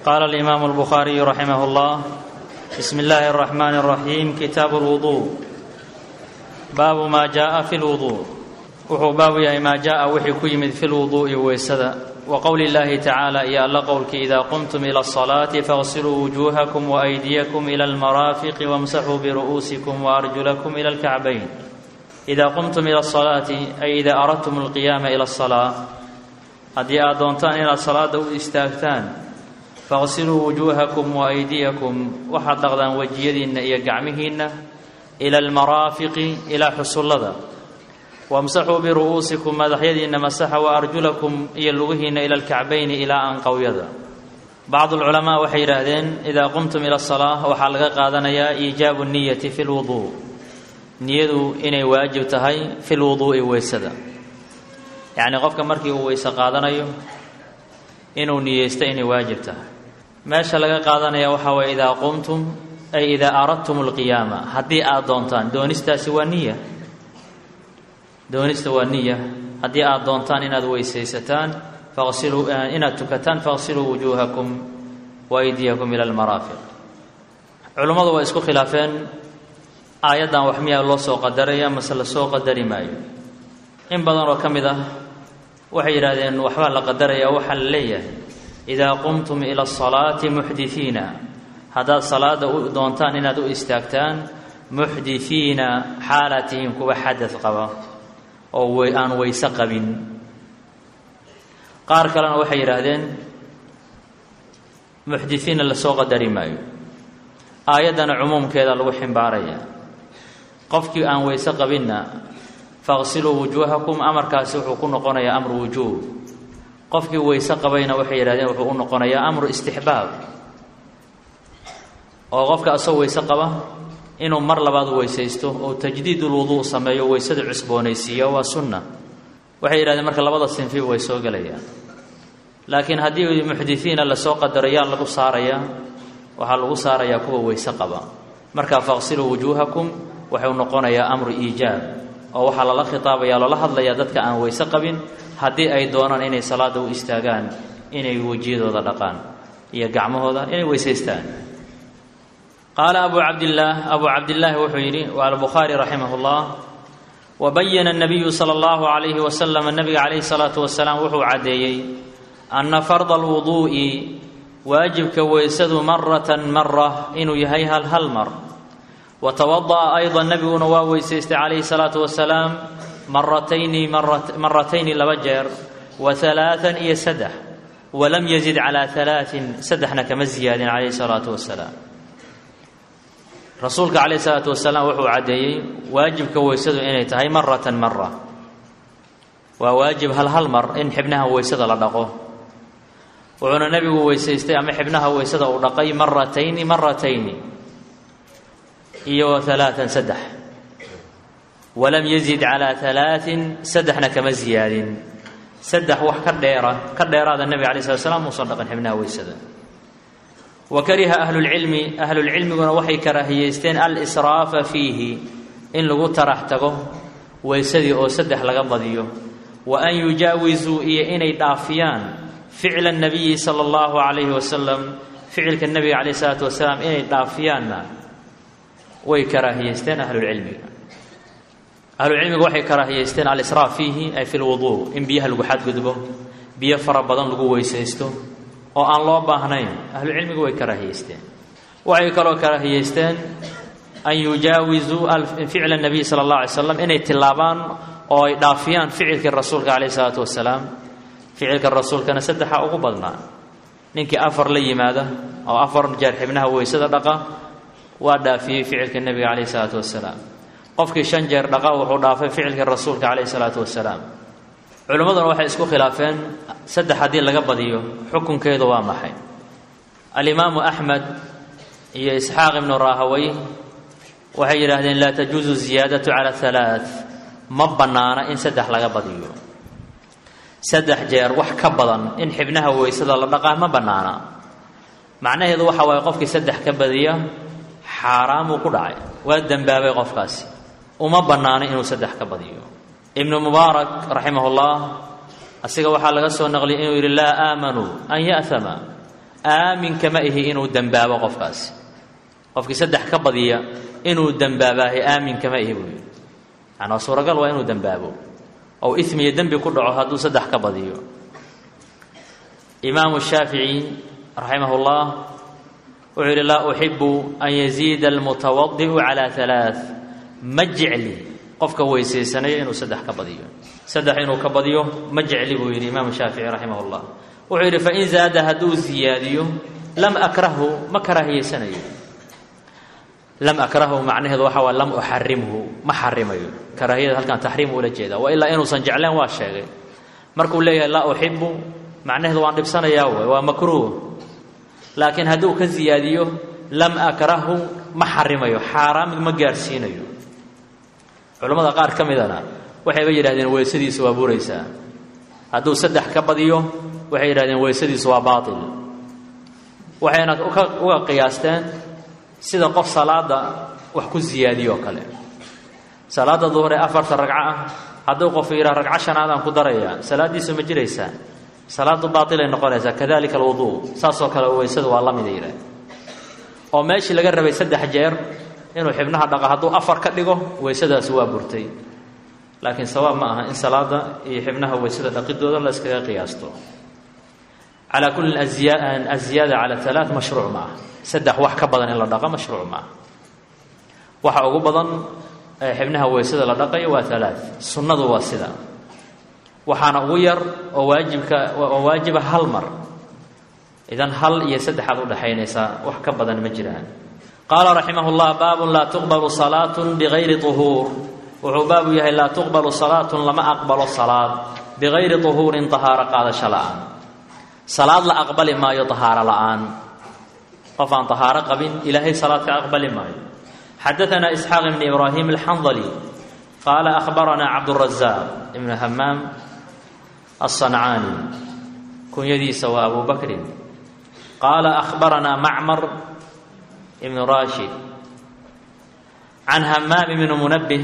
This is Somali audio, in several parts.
قال الإمام البخاري رحمه الله بسم الله الرحمن الرحيم كتاب الوضوء باب ما جاء في الوضوء wuxuu baabu yahay maa jaa wixii ku yimid fi lwuduu'i weysada wa qowli llaahi tacaala iyo alla qowlkii idaa qumtum ila asalaati faغsiluu wujuuhakum waaydiyakum ila almaraafiqi wamsaxuu biru'uusikum waarjulakum ila alkacbayn idaa qumtum ila asalaati ay idaa aradtum alqiyaama ila asalaa haddii aad doontaan inaad salaada u istaagtaan faغsiluu wujuuhakum waaydiyakum waxaad dhaqdaan wejiyadiinna iyo gacmihiinna ila almaraafiqi ilaa xusullada wamsaxuu biru'uusikum madaxyadiinna masaxa wa arjulakum iyo lugihiinna ila alkacbayni ilaa anqowyada bacdu alculamaa waxay yidhaahdeen idaa qumtum ila asalaa waxaa laga qaadanayaa iijaabu niyati fi lwuduu niyadu inay waajib tahay fi lwuduu'i weysada yacnii qofka markii uu weyse qaadanayo inuu niyeysto inay waajib tahay meesha laga qaadanaya waxaa waye idaa qumtum ay idaa aradtum alqiyaama haddii aad doontaan doonistaasi waa niya doonista waa niya haddii aad doontaan inaad weysaysataan faqsiluu inaad tukataan faqsiluu wujuuhakum wa aydiyakum ila almaraafiq culummadu waa isku khilaafeen aayaddan wax miyaa loo soo qadaraya mase la soo qadari maayo in badan oo ka mid ah waxay yidhaahdeen waxbaa la qadaraya waxaa la leeyahay idaa qumtum ila asalaati muxdisiina haddaad salaada u doontaan inaad u istaagtaan muxdisiina xaalatihin kuwa xadad qaba oo aan weyse qabin qaar kalena waxay yidhaahdeen muxdisiinna lasoo qadari maayo aayaddana cumuumkeeda lagu ximbaaraya qofkii aan weyse qabinna faqsiluu wujuuhakum amarkaasi wuxuu ku noqonayaa amru wujuub qofkii weyse qabayna waxay yidhahdeen wuxuu u noqonayaa amru istixbaab oo qofka asoo weyse qaba inuu mar labaad weysaysto oo tajdiid ulwuduu sameeyo weysada cusboonaysiiya waa sunna waxay yidhahdeen marka labada sinfiba way soo gelayaan laakiin haddii muxdisiina lasoo qadaro yaa lagu saarayaa waxaa lagu saarayaa kuwa weyse qaba markaa faqsiluu wujuuhakum waxuu noqonayaa amru iijaab oo waxaa lala khitaabaya loola hadlayaa dadka aan weyse qabin haddii ay doonaan inay salaada u istaagaan inay wejiyadooda dhaqaan iyo gacmahooda inay weysaystaan qaala abu cabdillaah abu cabdillaahi wuxuu yidhi waa albukhaari raximah llah wabayana اnabiyu sala allahu calayhi wasalam nabiga calayhi salaatu wasalaam wuxuu caddeeyey anna farda alwuduu'i waajibka weysadu maratan mara inuu yahay hal hal mar wa tawada'a ayda nebiguna waa weysaystay calayhi salaatu wasalaam maratayni maratayni laba jeer wa halaaan iyo saddex walam yazid calaa halaain saddexna kama ziyaadin calayhi salaatu wasalaam rasuulka calayh isalaatu wasalaam wuxuu caddeeyey waajibka weysadu inay tahay maratan mara waa waajib hal hal mar in xibnaha weysada la dhaqo wuxuuna nebigu weysaystay ama xibnaha weysada uu dhaqay maratayni maratayni iyo halaaan saddex walam yazid calaa halaain saddexna kama ziyaadin saddex wax ka dheera ka dheeraada nebiga alay slat slam muusan dhaqin xibnaha weysada wa kariha ahlulcilmi ahlulcilmiguna waxay karaahiyeysteen alisraafa fiihi in lagu tarax tago weysadii oo saddex laga badiyo wa an yujaawizuu iyo inay dhaafiyaan ficla nabiyi sala allahu calayhi wasalam ficilka nebiga calayh isalaatu wasalaam inay dhaafiyaanna way karaahiyeysteen ahlulcilmiga ahlucilmigu waxay karaahiyeysteen alisraaf fiihi ay fi lwuduu in biyaha lagu xadgudbo biyo fara badan lagu weysaysto oo aan loo baahnayn ahlucilmigu way karaahiyeysteen waxay kaloo karaahiyeysteen an yujaawizuu ficla nabiy sala allah alay slam inay tilaabaan oo ay dhaafiyaan ficilkii rasuulka calayh isalaatu wasalaam ficilka rasuulkana saddexa ugu badnaa ninkii afar la yimaada oo afar jeer xibnaha weysada dhaqa waa dhaafiyey ficilka nebiga calayh isalaatu wasalaam qofkii shan jeer dhaqa wuxuu dhaafay ficilkii rasuulka calayh isalaatu wasalaam culimmaduna waxay isku khilaafeen saddex haddii laga badiyo xukunkeedu waa maxay alimaamu axmed iyo isxaaq ibnu raahawey waxay yidhaahdeen laa tajuusu ziyaadatu cala halaa ma bannaana in saddex laga badiyo saddex jeer wax ka badan in xibnaha weysada la dhaqaa ma bannaana macnaheedu waxa waaye qofkii saddex ka badiya xaaraamuu ku dhacay waa dembaabay qofkaasi uma bannaano inuu saddex ka badiyo ibnu mubaarak raximah ullah asiga waxaa laga soo naqliyay inuu yidhi laa aamanuu an ya'hama aaminka ma ihi inuu dembaabo qofkaasi qofkii saddex ka badiya inuu dembaabahay aaminka ma ihi buu yidhi yani waa suuragal waa inuu dembaabo ou ismi iyo dembi ku dhaco hadduu saddex ka badiyo imaamu shaafici raximah اllah wuxuu yidhi laa uxibu an yaziida almutawadi'u calaa alaa ma jecli qofka weysaysanaya inuu saddex ka badiyo saddex inuu ka badiyo ma jecli buu yidhi imaamu shaafici raximah اllah wuxuu yidhi fain zaada hadduu ziyaadiyo lam akrahu ma karaahiyeysanayo lam akrahu macnaheedu waxa waa lam uxarimhu ma xarimayo karaahiyada halkan taxriim ula jeeda wa ilaa inuusan jecleen waa sheegay markuu leeyahay laa uxibu macnaheedu waan dhibsanayaa way waa makruuh laakiin hadduu ka ziyaadiyo lam akrahu ma xarimayo xaaraam ma gaarsiinayo culammada qaar ka midana waxayba yidhahdeen weysadiisu waa buraysaa hadduu saddex ka badiyo waxay yidhahdeen weysadiisu waa baatil waxayna uga qiyaasteen sida qof salaada wax ku ziyaadiyo oo kale salaada duhur ee afarta ragco ah hadduu qof yidhaha ragco shanaadaan ku darayaa salaaddiisu ma jiraysaa salaadu baatilay noqonaysaa kadalika alwuduu saasoo kale weysadu waa la mida yidhah oo meeshii laga rabay saddex jeer inuu xibnaha dhaqa hadduu afar ka dhigo weysadaasi waa burtay laakiin sawaab ma aha in salaada iyo xibnaha weysada dhaqidooda la iskaga qiyaasto calaa kullin aziyaada cala alaa mashruuc ma aha saddex wax ka badan in la dhaqo mashruuc ma aha waxa ugu badan xibnaha weysada la dhaqayo waa alaa sunnadu waa sida waxaana ugu yar oo waajibka oo waajiba hal mar idan hal iyo saddexaad udhaxaynaysaa wax ka badan ma jiraan qaala raximah llah baabun laa tuqbalu salaatun bigayri uhuur wuxuu baabu yahay laa tuqbalu salaatun lama aqbalo salaad bigayri uhuurin tahaaro qaadasho la'aan salaad la aqbali maayo tahaaro la'aan qof aan tahaaro qabin ilaahay salaad ka aqbali maayo xadaanaa isxaaq ibni ibraahim alxandali qaala ahbaranaa cabdurazaq ibnu hamaam alsancaani kunyadiisa waa abu bakrin qaala ahbaranaa macmar ibnu rashid can hamaam ibni munabih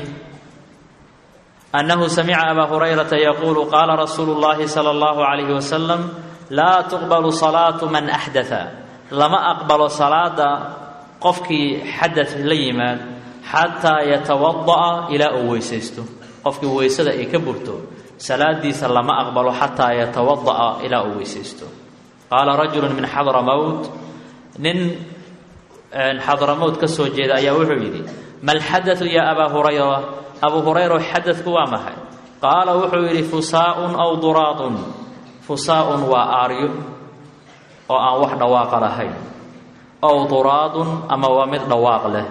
annahu samica abaa hurayrata yaquulu qaala rasuulu llahi sala allahu calayhi wasalam laa tuqbalu salaatu man axdaa lama aqbalo salaada qofkii xadad la yimaad xataa yatawada'a ilaa uu weysaysto qofkii weysada ay ka burto salaadiisa lama aqbalo xataa yatawada'a ilaa uu weysaysto qaala rajulu min xadramowt nin xadramowt ka soo jeeda ayaa wuxuu yidhi mal xadatu yaa abaa hurayra abuu hurayra xadadku waa maxay qaala wuxuu yidhi fusaaun aw duraadun fusaaun waa aaryo oo aan wax dhawaaqa lahayn ow duraadun ama waa mid dhawaaq leh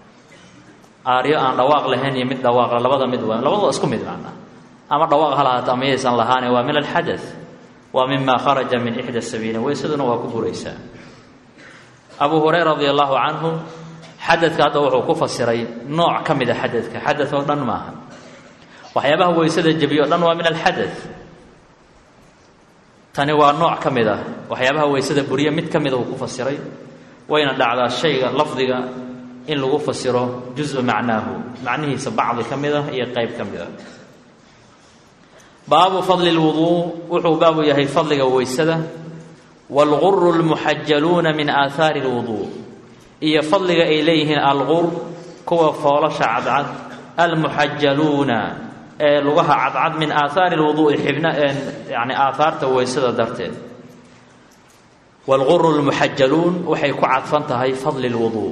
aaryo aan dhawaaq lahayn iyo mid dhawaaqle labada mid waa labadua isku mid macnaa ama dhawaaq ha lahaata ama yaysan lahaane waa min alxadath waa mima kharaja min ixda sabiilin weysaduna waa ku buraysaa abuu hurayra radi allahu canhu xadadka hadda wuxuu ku fasiray nooc ka mid a xadadka xadad oo dhan maaha waxyaabaha weysada jebiyo o dhan waa min alxadath tani waa nooc ka mid ah waxyaabaha weysada buriya mid ka mida uu ku fasiray wayna dhacdaa shayga lafdiga in lagu fasiro juzu macnaahu macnihiisa bacdi ka mid ah iyo qeyb ka mid ah baabu fadli lwuduu wuxuu baabu yahay fadliga weysada waalguru lmuxajaluuna min aahaari lwuduu iyo fadliga ay leeyihiin algur kuwa foolasha cadcad almuxajaluuna ee lugaha cadcad min aahaari lwuduui xibna yani aahaarta weysada darteed waalguru lmuxajaluun waxay ku cadfan tahay fadli lwuduu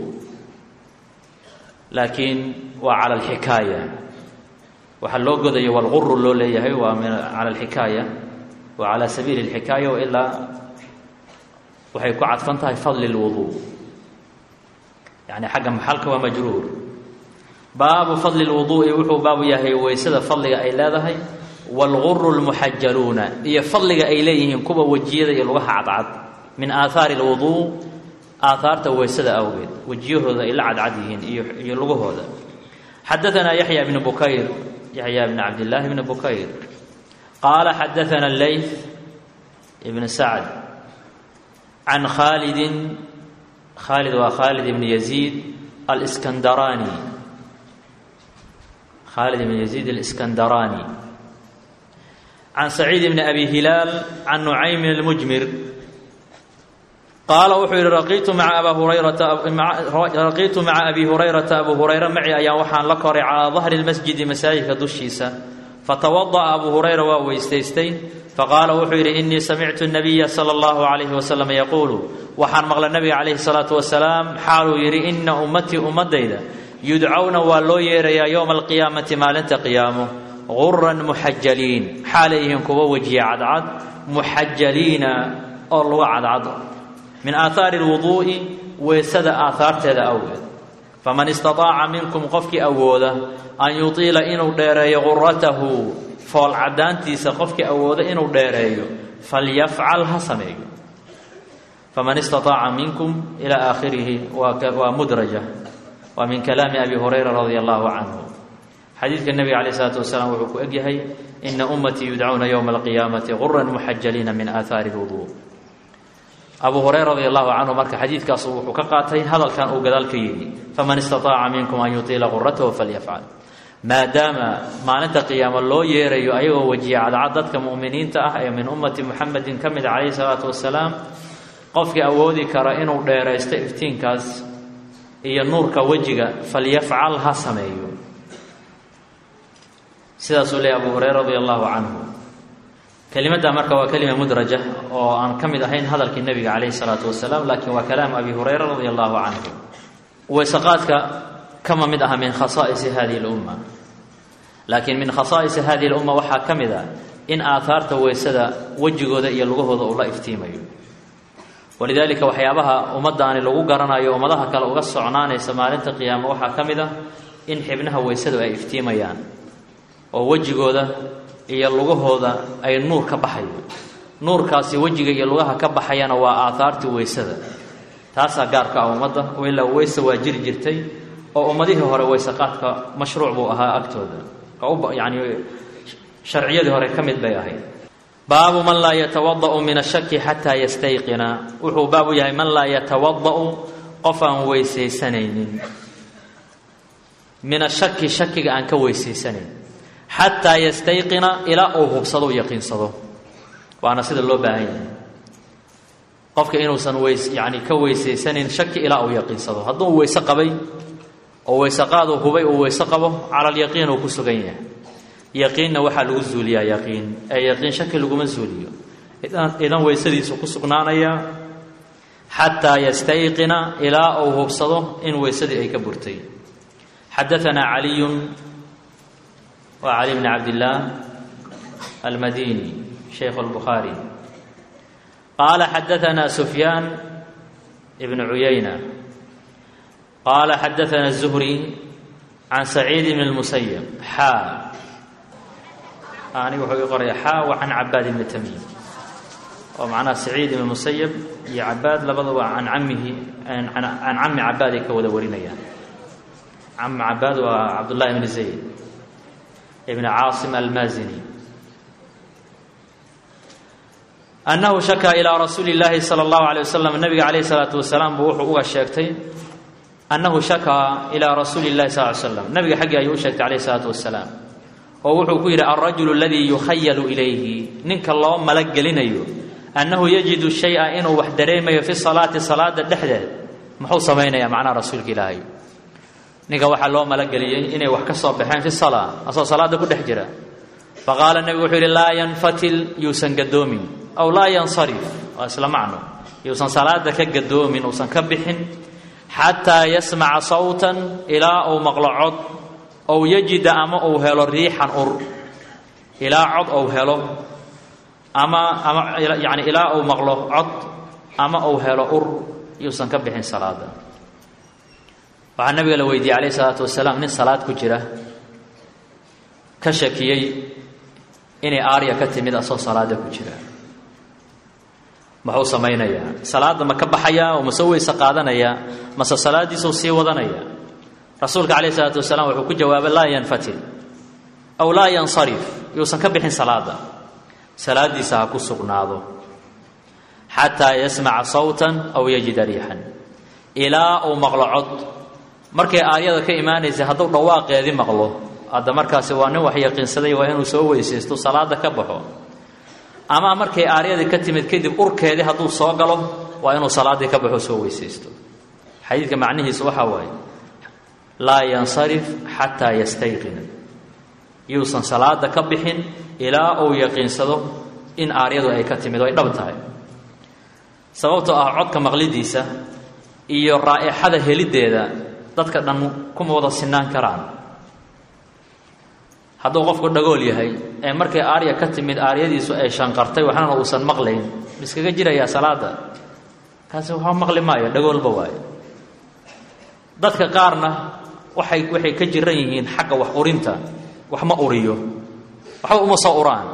laakiin waa cala alxikaaya waxaa loo godayo walguru loo leeyahay waa min cala alxikaaya wa cala sabiili alxikaaya wailaa waxay ku cadfan tahay fadli lwuduu yani xagga maxalka waa majruur baabu fadli lwuduu'i wuxuu baabu yahay weysada fadliga ay leedahay waalguru lmuxajaluuna iyo fadliga ay leeyihiin kuwa wejiyada iyo lugaha cadcad min aahaari lwuduu aahaarta weysada awgeed wejiyahooda ay la cadcad yihiin iyo iyo lugahooda xadaanaa yaxya bnu bukayr yaxya bn cabdillaahi bni bukayr qaala xadaana leyth ibn sacd can khaalidin khaalid waa khaalid ibn yaziid alskandaraani khaalid ibn yaziid alskandaraani can saciid bni abi hilaal can nucaymin almujmir qaala wuxuu yidhi raqiitu maa aba hurayraraqiitu maca abi hurayrata abu hurayra maci ayaan waxaan la koray calaa dahri lmasjidi masaajidka dushiisa fatawada'a abu hurayra waa weysaystay faqaala wuxuu yidhi innii samictu nabiya sala allahu calayhi wasalam yaquulu waxaan maqlay nabiga calayhi salaatu wasalaam xaaluu yidhi inna ummatii ummadayda yudcawna waa loo yeerayaa yowma alqiyaamati maalinta qiyaamo guran muxajaliin xaalay yihiin kuwa wejiya cadcad muxajaliina oo luga cadcad min aahaari lwuduu'i weysada aahaarteeda awgeed faman istataaca minkum qofkii awooda an yutiila inuu dheereeyo guratahu fool caddaantiisa qofkii awooda inuu dheereeyo falyafcal ha sameeyo faman istataaca minkum ilaa aakhirihi waa mudraja waa min kalaami abi hurayra radia allahu canhu xadiidka nebiga calayh isalaatu wasalaam wuxuu ku egyahay ina ummatii yudcauna yowma alqiyaamati guran muxajaliina min aahaari lwuduu abu hurayra radi allahu canhu marka xadiidkaasu wuxuu ka qaatay hadalkan uu gadaal ka yidhi faman istataaca minkum an yutiila quratahu falyafcal maadaama maalinta qiyaamo loo yeerayo ayagoo wejiya cadcad dadka mu'miniinta ah ee min ummati muxamedin ka mid calayhi salaatu wasalaam qofkii awoodi kara inuu dheeraysto iftiinkaas iyo nuurka wejiga falyafcal ha sameeyo sidaasuu leeyay abu hurayra radi allahu canhu kelimadda marka waa kelima mudraja oo aan ka mid ahayn hadalkii nebiga calayhi salaatu wasalaam laakiin waa kalaamu abi hurayra radi allahu canhu weysaqaadka kama mid aha min khasaa'isi hadihi lumma laakiin min khasaa'isi hadihi lumma waxaa ka mid ah in aahaarta weysada wejigooda iyo lugahooda uu la iftiimayo walidaalika waxyaabaha ummaddaani lagu garanayo ummadaha kale uga socnaanaysa maalinta qiyaamo waxaa ka mid ah in xibnaha weysadu ay iftiimayaan oo wejigooda iyo lugahooda ay nuur ka baxayo nuurkaasi wejiga iyo lugaha ka baxayana waa aahaartii weysada taasaa gaarka ah ummadda ilaa weyse waa jiri jirtay oo ummadihii hore weysaqaadka mashruuc buu ahaa agtooda yani sharciyadii hore ka mid bay ahayd baabu man laa yatawada'u min ashaki xataa yastayqina wuxuu baabu yahay man laa yatawada'u qof aan weysaysanaynin min ashaki shakiga aan ka weysaysanayn xataa yastayqina ilaa uu hubsado u yaqiinsado waana sida loo baahan yahay qofka inuusan weys yani ka weysaysanin shaki ilaa uu yaqiinsado hadduu weyse qabay oo weyseqaadu hubay uu weyse qabo cala alyaqiin uu ku sugan yahay yaqiinna waxaa lagu zuuliyaa yaqiin ee yaqiin shaki laguma zuuliyo idan weysadiisu ku sugnaanaya xataa yastayqina ilaa uu hubsado in weysadii ay ka burtay xadaanaa caliyun waa cali bni cabdillaah almadini shaykhu lbukhaari qaala xadaanaa sufyaan ibnu cuyayna qaala xadaana الzuhri can saciid bn اlmusayb xaa aniga wuxuu ii qoraya xaa wa can cabaad ibni tamiim oo macnaha saciid ibn musayb iyo cabaad labadaba can camihi can cami cabaad ay ka wada warinayaan cami cabaad waa cabdullahi ibni zayd ibn caasim almazini annahu shakaa ilaa rasuuli اllaahi salى اllahu alيه wasalam nabiga calayh الsalaatu wasalaam buu wuxuu uga sheegtay annahu shakaa ilaa rasuuli اllahi sal ly slam nabiga xaggii ayuu u sheegtay calayh isalaatu wasalaam oo wuxuu ku yidhi alrajulu aladii yukhayalu ilayhi ninka loo malagelinayo annahu yajidu shay-a inuu wax dareemayo fi salaati salaada dhexdeed muxuu samaynayaa macnaha rasuulka ilaahay ninka waxaa loo malageliyey inay wax ka soo baxeen fi salaa asoo salaada ku dhex jira faqaala nebigu wuxuu yidhi laa yanfatil yuusan gadoomin aw laa yansarif waa isla macno yuusan salaada ka gadoomin uusan ka bixin xataa yasmaca sawtan ilaa uu maqlo cod ow yajida ama uu helo riixan ur ilaa cod ou helo ama ama yani ilaa uu maqlo cod ama uu helo ur yuusan ka bixin salaada waxaa nabiga la weydiiyey calayh isalaatu wasalaam nin salaad ku jira ka shakiyey inay aarya ka timid asoo salaada ku jira muxuu samaynayaa salaadda ma ka baxayaa oo mase weyse qaadanayaa mase salaaddiisuu sii wadanaya rasuulka calayh isalaatu wasalaam wuxuu ku jawaabay laa yanfatil aw laa yansarif yuusan ka bixin salaada salaaddiisa ha ku sugnaado xataa yasmaca sawtan aw yajida riixan ilaa uu maqlo cod markay aaryada ka imaanaysa hadduu dhawaaqeedii maqlo hadda markaasi waa nin wax yaqiinsaday waa inuu soo weysaysto salaada ka baxo ama markay aaryadii ka timid kadib urkeedii hadduu soo galo waa inuu salaaddii ka baxo soo weysaysto xadiidka macnihiisu waxaa waaye laa yansarif xataa yastayqina yuusan salaada ka bixin ilaa uu yaqiinsado in aaryadu ay ka timid oo ay dhab tahay sababtoo ah codka maqlidiisa iyo raa'ixada heliddeeda dadka dhan kuma wada sinaan karaan hadduu qofku dhagool yahay ee markay aarya ka timid aaryadiisu ay shanqartay waxnana uusan maqlayn miskaga jirayaa salaada kaasi waxba maqli maayo dhagoolba waayo dadka qaarna waxay waxay ka jiran yihiin xagga wax urinta wax ma uriyo waxba uma soo uraan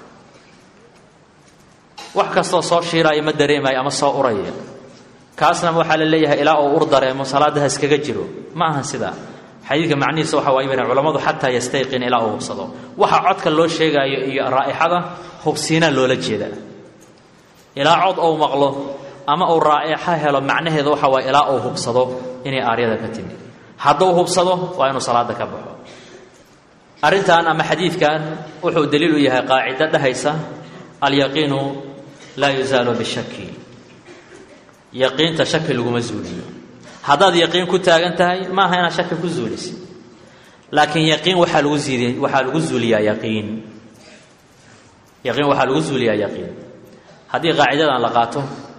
wax kastoo soo shiiraayo ma dareemayo ama soo uraya kaasna waxaa la leeyahay ilaa uu ur dareemo salaada ha iskaga jiro ma ahan sidaa xadiidka macnihiisa waxa waay bane culammadu xataa yastayqin ilaa uu hubsado waxa codka loo sheegaayo iyo raa'ixada hubsiinaa loola jeeda ilaa cod ou maqlo ama uu raa'ixa helo macnaheeda waxa waay ilaa uu hubsado inay aaryada ka timid hadduu hubsado waa inuu salaada ka baxo arrintan ama xadiidkan wuxuu daliil u yahay qaacido dhahaysa alyaqiinu laa yusaalu bishaki yaqiinta shaki laguma zuuliyo haddaad yaqiin ku taagan tahay maaha inaad shaki ku zuulisid laakiin yaqiin waxaa lagu ziidiy waxaa lagu zuuliyaa yaqiin yaqiin waxaa lagu zuuliyaa yaqiin haddii qaacidadan la qaato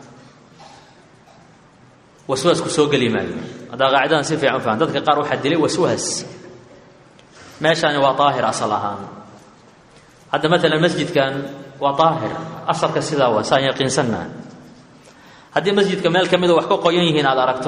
waswaasku soo geli maayo haddaa qaacidadan si fiican u fahan dadka qaar waxaa dilay waswaas meeshaani waa daahir asal ahaan hadda maalan masjidkan waa daahir asalka sidaa waa saan yaqiinsannaha haddii masjidka meel ka mida wax ka qoyan yihiin aada aragto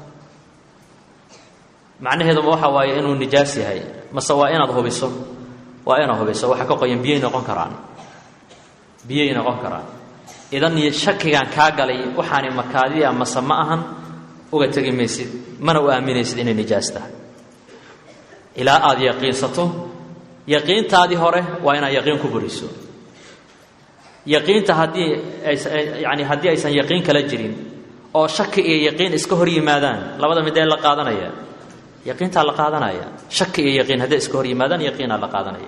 macnaheeduma waxa waaye inuu nijaas yahay mase waa inaad hubiso waa inaad hubiso waxa ka qoyan biyay noqon karaan biyay noqon karaan idan shakigan kaa galay waxaani makaadiya mase ma ahan uga tegi maysid mana u aaminaysid inay nijaas tahay ilaa aada yaqiinsato yaqiintaadii hore waa inaad yaqiin ku buriso yaqiinta haddii yani haddii aysan yaqiin kala jirin oo shaki iyo yaqiin iska hor yimaadaan labada midee la qaadanaya yaqiintaa la qaadanaya shaki iyo yaqiin hadday iska hor yimaadaan yaqiinaa la qaadanaya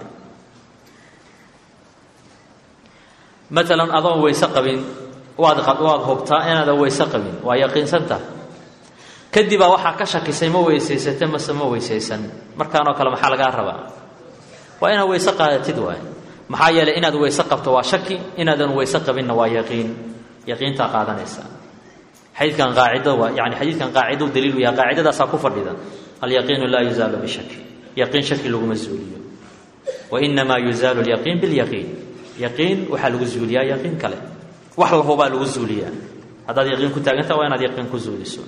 maalan adoon weyse qabin waad waad hubtaa inaadan weyse qabin waa yaqiinsanta kadibaa waxaa ka shakisay ma weysaysate mase ma weysaysan markaanoo kale maxaa lagaa rabaa waa inaad weyse qaadatid waay maxaa yeelay inaad weyse qabto waa shaki inaadan weyse qabinna waa yaqiin yaqiintaa qaadanaysa xadiidkan qaacido waa yani xadiidkan qaacidou daliilu yahay qaacidadaasaa ku fadhida alyaqiinu laa yuzaalu bishaki yaqiin shaki laguma zuuliyo wainamaa yuzaalu lyaqiin bilyaqiin yaqiin waxaa lagu zuuliyaa yaqiin kale wax lahubaa lagu zuuliyaa haddaad yaqiin ku taaganta waa inaad yaqiin ku zuuliso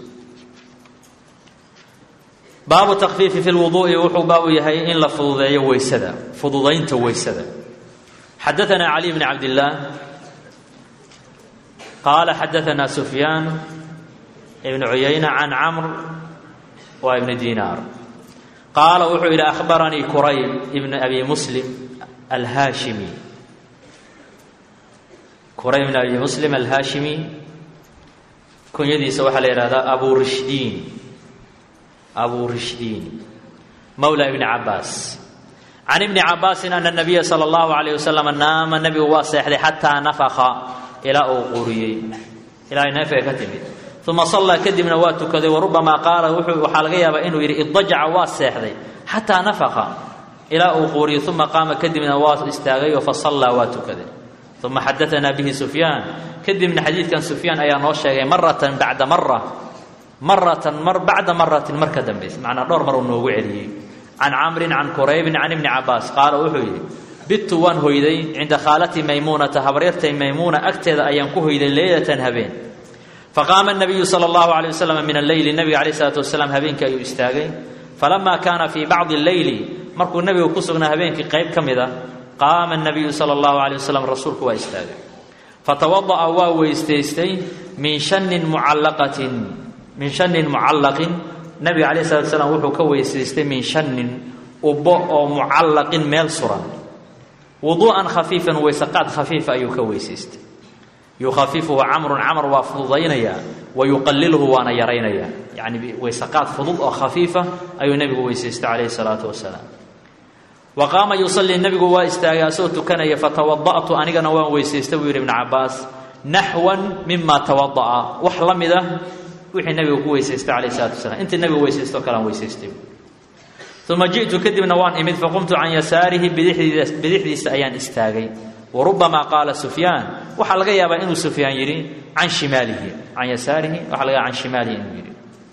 baabu takfiifi fi lwuduu'i wuxuu baabu yahay in la fududeeyo weysada fududaynta weysada xadaثna cali bn cabdillaah qaala xadaثna sufyaan ibn cuyayna can camr wa ibni dinaar qaala wuxuu yidhi akhbaranii kurayb ibn abi muslim alhaashimi kurayb ibn abi muslim alhaashimi kunyadiisa waxaa la yidhahdaa abu rishdiin abu rishdiin mawla ibni cabaas can ibni cabaasin ana nabiya sala allahu alayh wasalam naama nebigu waa seexday xataa nafaka ilaa uu quriyey ilaa neefay ka timid uma sallaa kadibna waa tukaday warubamaa qaala waxaa laga yaabaa inuu yidhi idajaca waa seexday xataa nafaka ilaa uu quuriyey uma qaama kadibna waa istaagay oo fasallaa waa tukaday uma xadaanaa bihi sufyaan kadibna xadiidkan sufyaan ayaa noo sheegay maratan bacda mara maratan mar bacda maratin mar ka dambaysa macnaa dhowr mar uu noogu celiyey can camrin can quraybin can ibni cabaas qaala wuxuu yidhi bittu waan hoyday cinda khaalatii maymuunata habaryartay maymuuna agteeda ayaan ku hoyday leylatan habeen faqaama nabiyu sala allahu alay wasalam min alleyli nabiga alayh isalaatu wasalaam habeenkii ayuu istaagay falamaa kaana fii bacdi alleyli markuu nebigu ku sugnaa habeenkii qayb ka mid a qaama nabiyu sala allahu alay wasalam rasuulku waa istaagay fatawada'a waa weystaystay min shanin mucallaqatin min shanin mucallaqin nabiga calayh salatu wasalaam wuxuu ka weysaystay min shanin ubbo oo mucallaqin meel suran wuduu'an khafiifan weysaqaad khafiifa ayuu ka weysaystay yukhafifuhu camrun camr waa fududaynayaa wa yuqaliluhu waana yaraynayaa yacni weysaqaad fudud oo khafiifa ayuu nebigu weysaystay calayhi salaatu wasalaam wa qaama yusallii nebigu waa istaagay asagoo tukanaya fatawada'tu anigana waan weysaystay buu yidhi ibnu cabaas naxwan mima tawada'a wax la mid ah wixii nabiga ku weysaystay calayh isalaatu wasalaam intii nabiga weysaysto kalean weysaystay uma ji'tu kadibna waan imid faqumtu can yasaarihi bidixdiisa ayaan istaagay warubamaa qaala sufyaan waxaa laga yaabaa inuu sufyaan yidhi can shimaalihi can yasaarihi waxa laga yaaba can shimaalihi inuu yidhi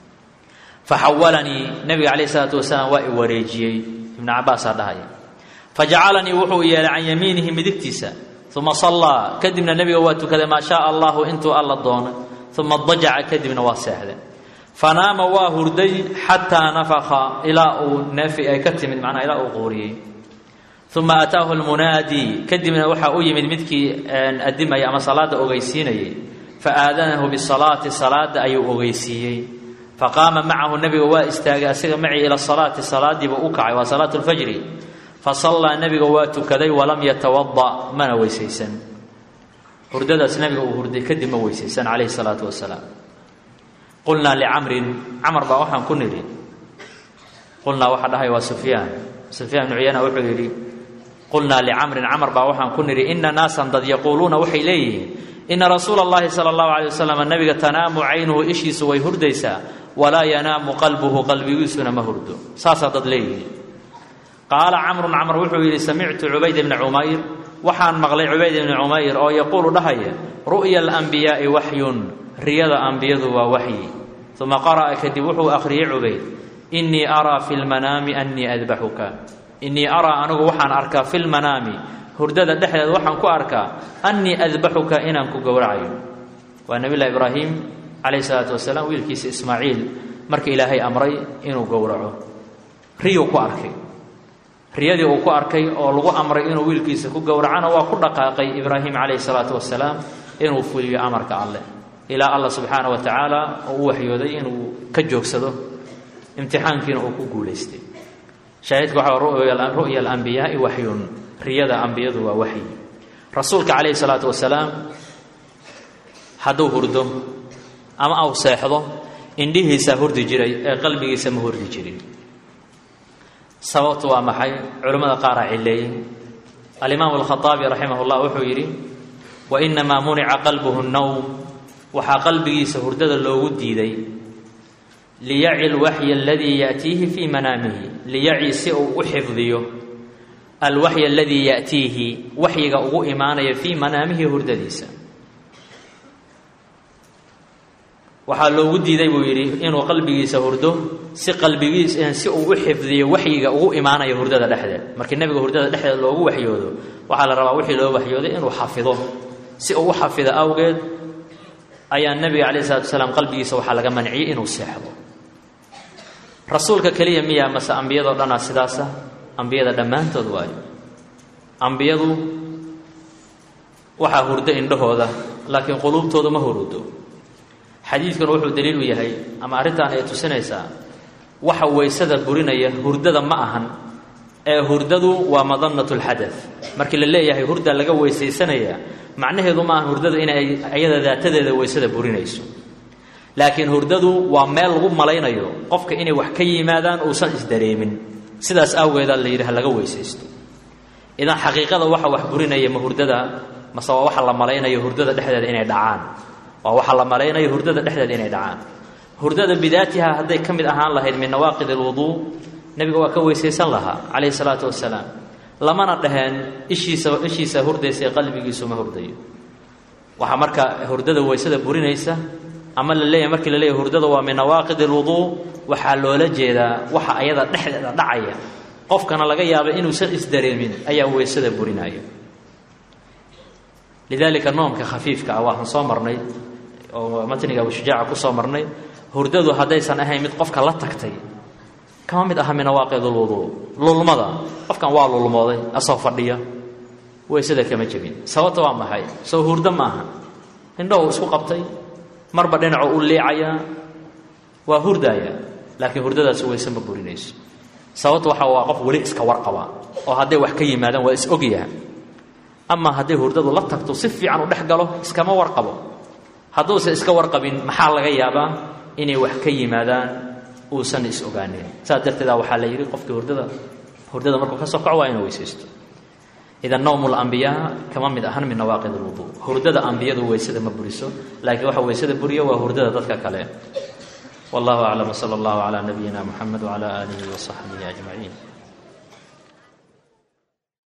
faxawalanii nabiga calayh isalaatu wasalaam waa i wareejiyey ibnu cabaasaa dhahaya fajacalanii wuxuu yeelay can yamiinihi midigtiisa uma sallaa kadibna nebiga waa tukaday maa shaaa allahu intuu alla doonay uma dajaca kadibna waa seexday fanaama waa hurday xataa nafaka ilaa uu neefi ay ka timid macnaa ilaa uu quuriyey uma ataahu lmunaadi kadibna waxaa u yimid midkii adimaya ama salaada ogeysiinayay faaadanahu bisalaati salaada ayuu ogeysiiyey faqaama macahu nebiga waa istaagay asiga macii ila salaati salaadiiba u kacay waa salaatu lfajri fasallaa nebiga waa tukaday walam yatawada mana weysaysan hurdadaas nebiga uu hurday kadib ma weysaysan calayhi salaatu wasalaam qulnaa licamrin camar baa waxaan ku nidhi qulnaa waxaa dhahay waa sufyaan sufyaan ibnu cuyana wuxuu yidhi qulnaa licamrin camar baa waxaan ku nidhi ina naasan dad yaquuluuna waxay leeyihiin ina rasuula اllahi salى اllahu alay wasalam nabiga tanaamu caynuhu ishiisu way hurdaysaa walaa yanaamu qalbuhu qalbigiisuna ma hurdo saasaa dad leeyihiin qaala camrun camr wuxuu yidhi samictu cubayd bna cumayr waxaan maqlay cubayd ibni cumayr oo yaquulu dhahaya ru'ya alanbiyaa'i waxyun riyada ambiyadu waa waxyi uma qara'a kadib wuxuu akhriyey cubayd innii araa fi lmanaami annii adbaxuka innii araa anigu waxaan arkaa fi lmanaami hurdada dhexdeeda waxaan ku arkaa annii adbaxuka inaan ku gowracayo waa nebiyllahi ibraahim calayhi salaatu wasalaam wiilkiisa ismaaciil marka ilaahay amray inuu gowraco riyuu ku arkay riyadii uu ku arkay oo lagu amray inuu wiilkiisa ku gowracana waa ku dhaqaaqay ibraahim calayhi salaatu wasalaam inuu fuliyo amarka alleh ilaa allah subxaana wa tacaala oo u waxyooday inuu ka joogsado imtixaankiina uu ku guulaystay shaahidka waxaa ru'ya alambiyaai waxyun riyada ambiyadu waa waxyi rasuulka calayhi salaatu wasalaam hadduu hurdo ama aw seexdo indhihiisaa hurdi jiray ee qalbigiisa ma hurdi jirin sababtu waa maxay culimmada qaaraa cileeyey alimaamu alkhaaabi raximah llah wuxuu yidhi wa inamaa munica qalbuhu nowm waxaa qalbigiisa hurdada loogu diiday liyaci lwaxyi aladii yaatiihi fii manaamihi liyaci si uu u xifdiyo alwaxy aladii yaatiihi waxyiga ugu imaanaya fii manaamihi hurdadiisa waxaa loogu diiday buu yidhi inuu qalbigiisa hurdo si qalbigiis si uu u xifdiyo waxyiga ugu imaanaya hurdada dhexdeed markii nebiga hurdada dhexdeed loogu waxyoodo waxaa la rabaa wixii loo waxyooday inuu xafido si uu u xafido awgeed ayaa nebiga calayh isalatu wasalaam qalbigiisa waxaa laga manciyey inuu seexdo rasuulka keliya miyaa mase ambiyadoo dhanaa sidaasa ambiyada dhammaantood waayo ambiyadu waxaa hurdo indhahooda laakiin quluubtoodu ma hurudo xadiidkuna wuxuu daliil u yahay ama arrintan ay tusinaysaa waxa weysada burinaya hurdada ma ahan ee hurdadu waa madannatu lxadad markii la leeyahay hurda laga weysaysanaya macnaheedu ma ahan hurdadu inay ayada daatadeeda weysada burinayso laakiin hurdadu waa meel lagu malaynayo qofka inay wax ka yimaadaan uusan isdareemin sidaas awgeedaa la yidhi ha laga weysaysto idan xaqiiqada waxa wax burinaya ma hurdada mase waa waxa la malaynayo hurdada dhexdeeda inay dhacaan waa waxa la malaynayo hurdada dhexdeeda inay dhacaan hurdada bidaatiha hadday ka mid ahaan lahayd min nawaaqid alwuduu nebiga waa ka weysaysan lahaa calayhi salaatu wasalaam lamana dhaheen ishiisa ishiisa hurdaysa ee qalbigiisu ma hurdayo waxaa marka hurdada weysada burinaysa ama la leeyahay markii la leeyahay hurdada waa min nawaaqid alwuduu waxaa loola jeedaa waxa ayada dhexdeeda dhacaya qofkana laga yaaba inuusan isdareemin ayaa weysada burinaya lidalika noomka khafiifka ah waxaan soo marnay oo matniga abushujaaca ku soo marnay hurdadu haddaysan ahayn mid qofka la tagtay kama mid aha min nawaaqid alwuduu lulmada qofkan waa lulmooday asoo fadhiya weysada kama jebin sababta waa maxay soo hurdo maaha indhahu isku qabtay marba dhinaco u liicayaa waa hurdaaya laakiin hurdadaas weyse ma burinayso sababta waxa waa qof weli iska warqaba oo hadday wax ka yimaadaan waa is ogyaha amaa hadday hurdadu la tagto si fiican u dhex galo iskama warqabo hadduusan iska warqabin maxaa laga yaabaa inay wax ka yimaadaan uusan is ogaanin saas darteeda waxaa la yidhi qofkii hurdada hurdada markuu ka soo kaco waa inuu weysaysto idan nowm lambiyaa kama mid ahan min nawaaqid lwudu hurdada ambiyadu weysada ma buriso laakiin waxa weysada buriyo waa hurdada dadka kale wallahu aclam wsala allahu calaa nabiyina muxamed wcala aalihi wasaxbihi ajmaciin